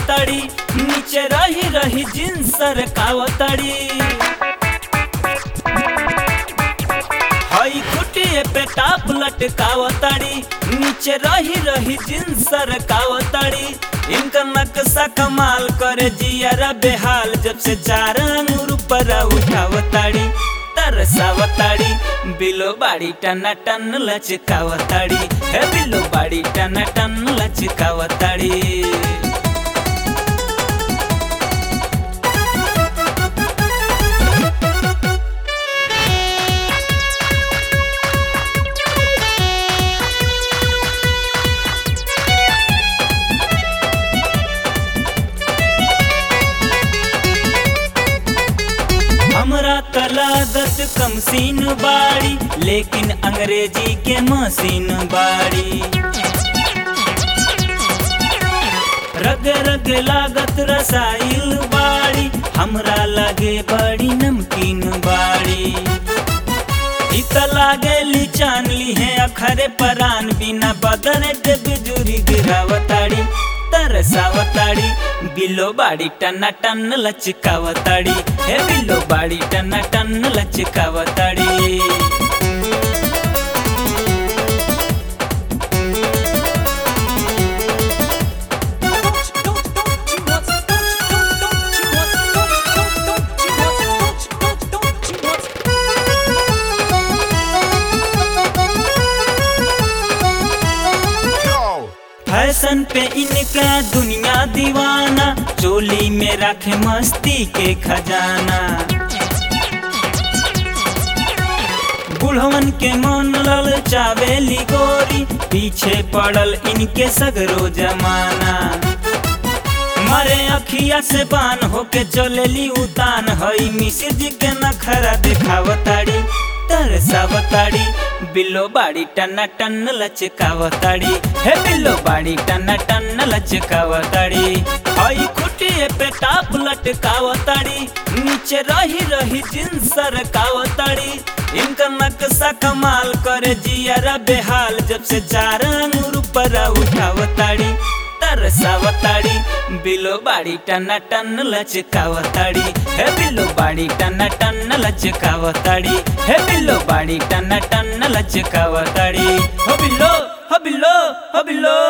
लचकावताड़ी नीचे रही रही जींस सरकावताड़ी हई खुटिए पे टाप लटकावताड़ी नीचे रही रही जींस सरकावताड़ी इनका नक्शा कमाल करे जियारा बेहाल जब से चार अंगूर पर उठावताड़ी तरसावताड़ी बिलो बाड़ी टना टन लचकावताड़ी हे बिलो बाड़ी टना टन लचकावताड़ी हमरा तलादत कम सीन बाड़ी लेकिन अंग्रेजी के मशीन बाड़ी रग रग लागत रसाइल बाड़ी हमरा लगे बड़ी नमकीन बाड़ी इत लागे चान ली है अखरे परान बिना बदन के बिजुरी गिरावताड़ी तरसावताड़ी बिलो बाड़ी टना टन लचकावताड़ी हे बिलो बाड़ी टना टन लचकावताड़ी फैशन पे इनका दुनिया दीवाना चोली में रखे मस्ती के खजाना बुढ़वन के मन लल चावेली गोरी पीछे पड़ल इनके सगरो जमाना मरे अखिया से बान होके चलेली उतान हई मिश्र जी के नखरा दिखावताड़ी तरसावताड़ी बिल्लो बाड़ी टना टन लचकावताड़ी हे बिल्लो बाड़ी टना टन लचकावताड़ी हई खुटिए पे टाप लटकावताड़ी नीचे रही रही जींस सरकावताड़ी इनका नक्शा कमाल करे जियारा बेहाल जब से चार अंगूर पर उठावताड़ी तरसावताड़ी बिलो बाड़ी टना टन लचकावताड़ी हे बिलो बाड़ी टना टन लचकावताड़ी हे बिलो बाड़ी टना टन लचकावताड़ी हो बिलो हो बिलो हो बिलो